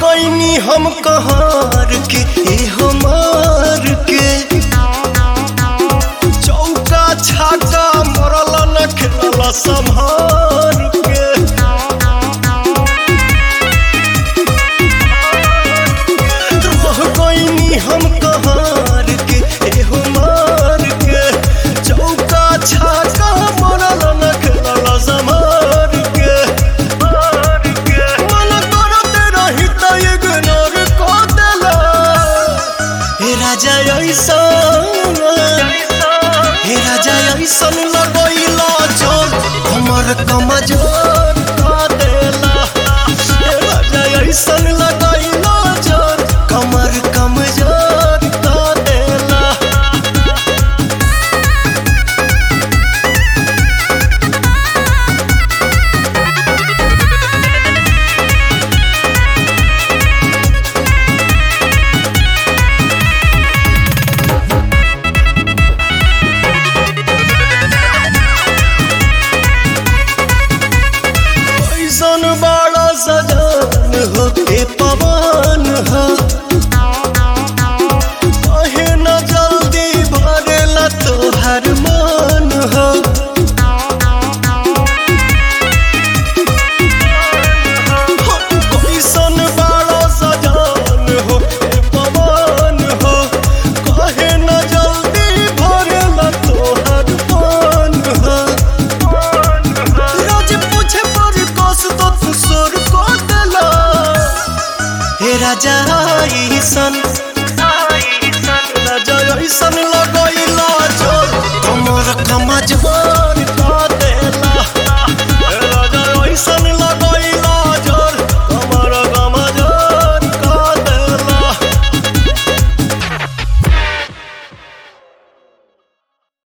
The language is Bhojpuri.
गईनी हम कहार के ए हमार के चौका छाका मरल न खेलल संभार के रह गईनी हम कहार के ए हमार के चौका छाका मरल न खेलल संभार के मन करत रही त इग्नोर क देला हे राजा ऐसन हे राजा ऐसन लगैला जोर हमर कमजोर क देला हे राजा ऐसन लगैला जोर कमर कमजोर क देला ऐसन बड़ा सजान हो के पवन हो कहे न जल्दी भरेला तोहर मन हो कैसन बड़ा सजान हो के पवन हो कहे न जल्दी भरेला तोहर मन हो रोज पूछे पर कस तो तू सोर को देला हे राजा ईसन राजा ईसन